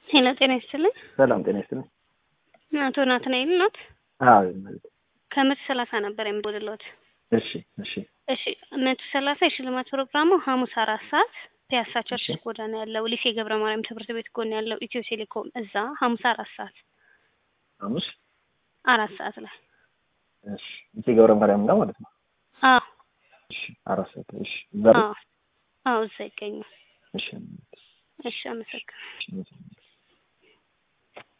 ሄሎ ጤና ይስጥልኝ። ሰላም ጤና ይስጥልኝ። አቶ ናትናኤል ኖት? አዎ ማለት ከመቶ ሰላሳ ነበር የምደውልልዎት። እሺ እሺ እሺ መቶ ሰላሳ የሽልማት ፕሮግራሙ ሐሙስ አራት ሰዓት ፒያሳ ቸርችል ጎዳና ያለው ሊሴ ገብረ ማርያም ትምህርት ቤት ጎን ያለው ኢትዮ ቴሌኮም እዛ ሐሙስ አራት ሰዓት ሐሙስ አራት ሰዓት ላይ እሺ እዚህ ገብረ ማርያም ነው ማለት ነው። አዎ እሺ አራት ሰዓት እሺ ዛሬ አዎ አዎ እዛ ይገኛል። እሺ እሺ አመሰግናለሁ። እሺ